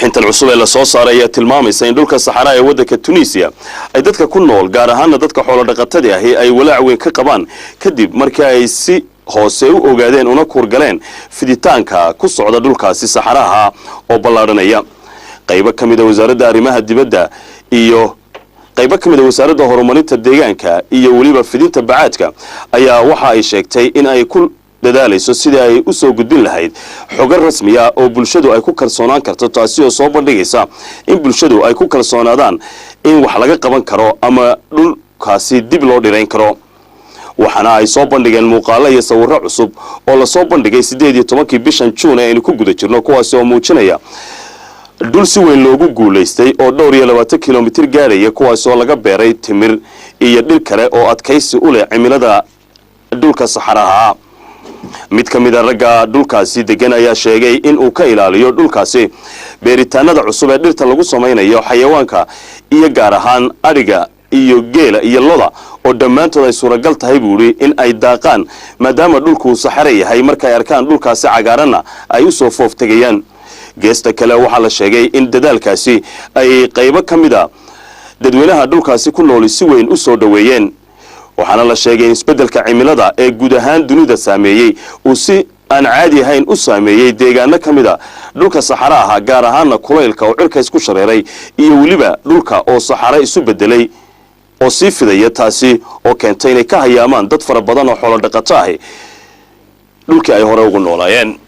warbixintan cusub ee lasoo saaray ayaa tilmaamaysa in dhulka saxaraa ee waddanka tunisiya ay dadka ku nool gaar ahaana dadka xoolodhaqatada ahi ay walaac weyn ka qabaan kadib markii ay si hoose u ogaadeen una kuurgaleen fiditaanka ku socda dhulkaasi saxaraha oo ballaadhanaya qaybo ka mid a wasaaradda arrimaha dibadda iyo qaybo ka mid a wasaaradda horumarinta deegaanka iyo weliba fidinta bacaadka ayaa waxa ay sheegtay in ay ku dadaalayso sidii ay u soo gudbin lahayd xogo rasmi ah oo bulshadu ay ku kalsoonaan karto taasi oo soo bandhigaysa in bulshadu ay ku kalsoonaadaan in wax laga qaban karo ama dhulkaasi dib loo dhirayn karo waxaana ay soo bandhigeen muuqaalo iyo sawirro cusub oo lasoo bandhigay siddeed iyo tobankii bishan juun ee aynu ku guda jirno kuwaasi oo muujinaya dhul si weyn loogu guulaystay oo dhowr iyo labaatan kilomitir gaaraya kuwaas oo laga beeray timir iyo dhir kale oo adkaysi u leh cimilada dhulka saxaraha ah mid ka mid a ragga dhulkaasi degan ayaa sheegay in uu ka ilaaliyo dhulkaasi beeritaanada cusub ee dhirta lagu samaynayo xayawaanka iyo gaar ahaan adhiga iyo geela iyo loda oo dhammaantood ay suuragal tahay buu idhi in ay daaqaan maadaama dhulkuu saxare yahay markaay arkaan dhulkaasi cagaaranna ay u soo foof tegayaan geesta kale waxaa la sheegay in dadaalkaasi ay qaybo ka mid a dadweynaha dhulkaasi ku nooli si weyn u soo dhoweeyeen waxaana la sheegay in isbeddelka cimilada ee guud ahaan dunida saameeyey uu si aan caadi ahayn u saameeyey deegaano ka mid a dhulka saxara aha gaar ahaana kulaylka oo cirka isku shareeray iyo weliba dhulka oo saxare isu beddelay oo sii fidaya taasi oo keentay inay ka hayaamaan dad fara badan oo xoolo dhaqato ahi dhulkii ay hore ugu noolaayeen